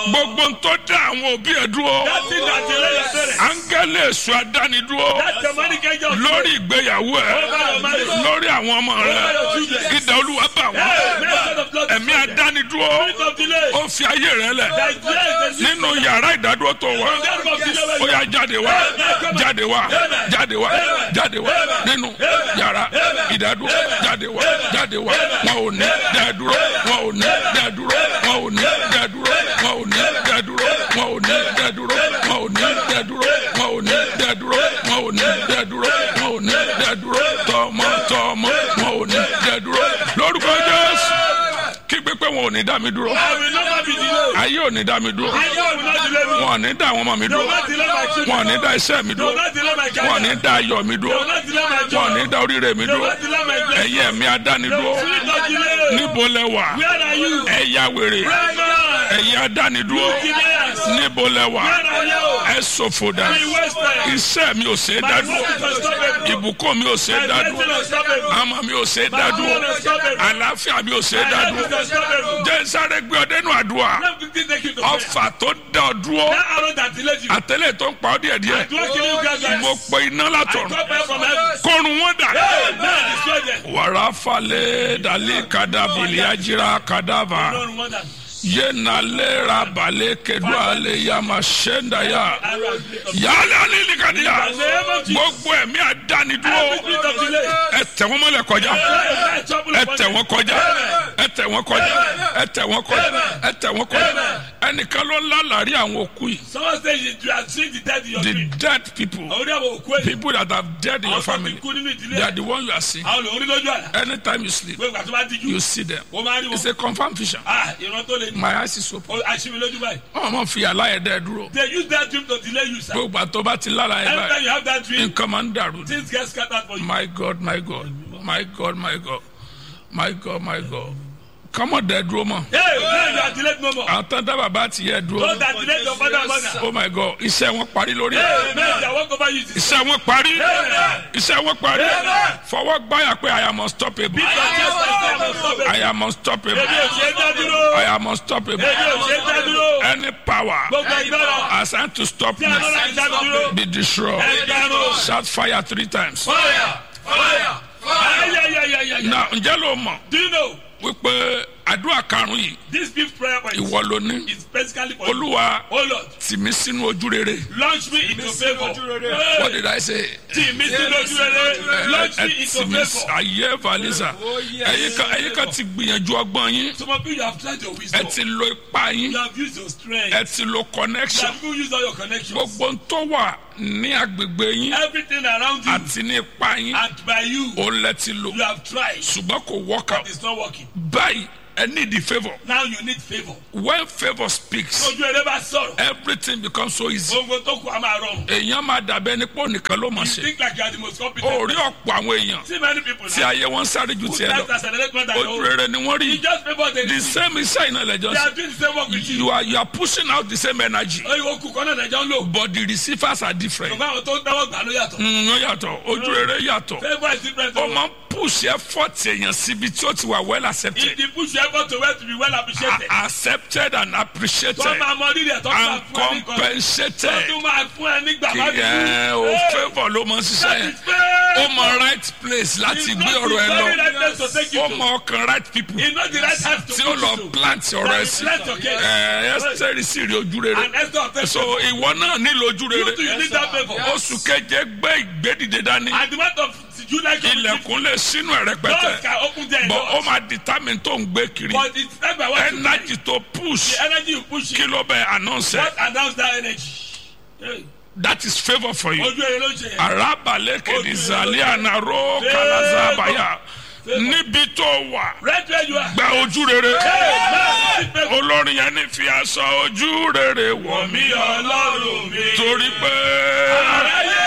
gbogbo ń tó dá àwọn òbí ẹ̀ dúró That thing that delay your parents. áńgẹ́lì èso adánidúró That demonic angel. lórí ìgbéyàwó ẹ̀ lórí àwọn ọmọ rẹ̀ ìdá olúwa bà wọ́n Hey, message of blood. ẹ̀mí adánidúró Spirit of delay. ó fi ayé rẹ̀ lẹ̀ That delay the nínú yàrá ìdádúró tó wà system of delay. ó yá jáde wá jáde wá jáde wá jáde wá nínú yàrá ìdádúró jáde wá jáde wá wọn ò ní dádúró wọn ò ní dádúró wọn ò ní dádúró wọn ò ní dádúró wọn ò ní dádúró wọn ò ní dádúró wọn ò ní dádúró wọn ò ní dádúró wọn ò ní dádúró tọmọ tọmọ wọn ò ní dádúró lórúkọ jésù kígbe pé wọn ò ní dá mi dúró I will never be delayed. ayé ò ní dá mi dúró I will not delay me. wọn ò ní dá àwọn ọmọ mi Do dúró not delay my wọn ò children. ní dá iṣẹ́ mi Do dúró not delay my wọn ò ní career. dá ayọ̀ mi Do dúró not delay my wọn ò ní job. dá oríire mi Do dúró not delay my blessing. ẹ̀yin ẹ̀mí adánidúró Spirit of delay. níbo lẹ wà Where are you? ẹ̀yà wèrè Reverend. ẹ̀yin adánidúró Delayers. níbo lẹ wà Where are you? ẹ ṣòfò dà Be wasted. iṣẹ́ mi ò ṣe é My dádúró work is unstoppable. ìbùkún mi ò ṣe é My dádúró blessing is unstoppable. àmọ́ mi ò ṣe é My dádúró children is unstoppable. àlàáfíà mi ò ṣe é My dádúró life is unstoppable. jẹ́ sáré gbé ọdẹ nù àdúrà Let me take you to prayer. ọfà tó dá ọ dúró That arrow that delayed you. àtẹlẹ tó ń pa ọ díẹ̀ díẹ̀ Do not kill you gradually. mo pe iná I látọ̀run come back from heaven. kọrun wọn dà. Hey, man, destroy them. wàrà falẹ̀ dalẹ̀ kadàbìlì ajira kadàbà Lord, wonder. yẹnalẹ̀ rabalẹ̀ kẹdùn alẹ̀ yàmà sẹ́ndàyà Arrow and spirit of yálẹ̀ alẹ́lẹ́kadìyà In the name of Jesus. gbogbo ẹ̀mí àdánidúró Every spirit of delay. ẹ tẹ̀ wọ́n mọ́lẹ̀ kọjá Hey, trouble ẹ upon tẹ̀ them. wọ́n kọjá ẹ tẹ̀ wọ́n kọjá ẹ tẹ̀ wọ́n kọjá ẹ tẹ̀ wọ́n kọjá ẹnìkan ló lálàrí àwọn òkú yìí Someone says you you are seeing the dead in your the dream. dead people Àwọn oníyàwó òkú èyí. people that have dead in your Àwọn tó ti family kú nínú ìdílé. they are the one you are seeing Àwọn olórí lójú àlá. anytime you sleep Gbogbo àti bá díjú. you see them Ó máa rí it's wọn. a confirmed vision Ah, ìran tó lè ní. my eyes is open Ó aṣíbi lójú báyìí. wọn máa fi àlàyé dúró They use that dream to delay you, sir. gbogbo àtọ́ bá ti lára ẹ̀ Every time báyìí you have that dream, nǹkan máa ń dàrú ni. things get scattered for you. my god my god my god my god my god my god kọ́mọ̀ dẹ̀ dúró mọ́ Hey, man, you are delayed no more. àwọn tán dábàá bá ti yẹ dúró Those that delayed your father and mother. oh my god iṣẹ́ wọn parí lórí ẹ̀ Hey, man, they walk over you. iṣẹ́ wọn parí iṣẹ́ wọn parí Amen. fọwọ́ gbáyà pé i am unstoppable Beat your chest and say, I'm unstoppable. i am unstoppable Èmi ò ṣe é dá dúró. i am unstoppable Èmi ò ṣe é dá dúró. any power Gbogbo agbára. assigned to stop Tí a me lọ láti dá mi dúró. be destroyed Ẹgbẹ̀rún. shout fire three times. Fire! Fire! Fire! Yeah, yeah, yeah, yeah, yeah. na ǹjẹ́ ló mọ̀ Do you know wípé àdúrà karùn-ún yìí this fifth prayer point ìwọ ló ní is basically for you. olúwa Oh Lord, tì mí sínú ojú rere launch me into favor. what did i say Tì mí sínú ojú rere. Launch me ẹ into tì mí favor. ayé valisa ẹ̀yin kan ẹ̀yin kan ti gbìyànjú ọgbọ́n yín Some of you, you have tried your ẹ wisdom. ti lo ipá yín You have used your strength. ẹ ti lo You connection have even used all your connections. gbogbo ń tó wà ní agbègbè yín Everything around you àti ní ipá yín and by you, òun lẹ ti lò you have tried. ṣùgbọ́n kò work out It's not working. báyìí ẹ need the favour Now you need favor. when favour speaks Ojú ẹrẹ bá sọ̀rọ̀. everything becomes so easy Gbogbo tó kù á máa rọrùn. èèyàn máa dàbẹ́ ní pọ́ nìkan ló mọ̀ You ṣe think like you are the most competent. orí ọ̀pọ̀ àwọn èèyàn See many people tí now. ayé wọn sáré ju Who tiẹ̀ tries to lọ accelerate more than your ojú own. rere ni wọ́n rí You just favor the the same iṣẹ́ iná lẹ́jọ́ They sí are doing the same work with you. you are you are pushing out the same energy Oye wo kù kọ́nà nàìjọ́ ń lò. but the receivers are different Ṣùgbọ́n àwọn tó ń dáwọ́ gbà ló yàtọ̀. Mm, ó yàtọ̀ ojú rere yàtọ̀ Favour is different. ó máa ń push effort èèyàn síbi tí ó ti wà well If accepted the push your effort to well to be well appreciated. A- accepted and appreciated Tó máa mọ rírì ẹ̀ tó máa and fún ẹ ní kan. Tó compensated tún máa fún ẹ nígbà kì má í ẹ o Hey, favour ló mọ ṣiṣẹ́ that yẹn is fair. ó mọ right place láti It's gbé not ọ̀rọ̀ the ẹ very lọ right place to take you ó to. mọ ọkàn right people It's not the right time to tí ó put lọ you to. plant ọ̀rọ̀ ẹ That sí is plant your case. ẹ ẹsẹ̀rì sì rí ojú rere And Esther of so ìwọ náà nílò ojú You rere too, you need that favour. oṣù keje gbé ìgbédìde dání At the month of July, ilẹ̀kùn lè sínú ẹ̀ doors rẹpẹtẹ can open there. bọ̀ ó máa determine tó ń gbé kiri But it's time by what you energy tó push The energy you push kí it. ló bẹ announce ẹ What announce that energy? Hey, that is favour for you Ojú ẹ̀rọ ló ń ṣe yẹn. arabalẹ̀ kìdìzàlẹ̀ ànàró kàlàzàbàyà níbi tó wà Right where you are. gba ojú rere Hey, man, olórin yẹn ní fi aṣọ ojú rere wọ̀ mí mi ọlọ́run mi. torí pé Aráyé